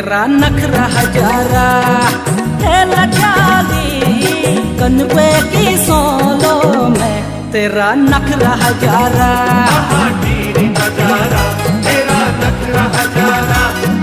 तेरा नखरा हजारा है लचाली कनवे की सोलो में तेरा नखरा हजारा नजारा तेरा नखरा हजारा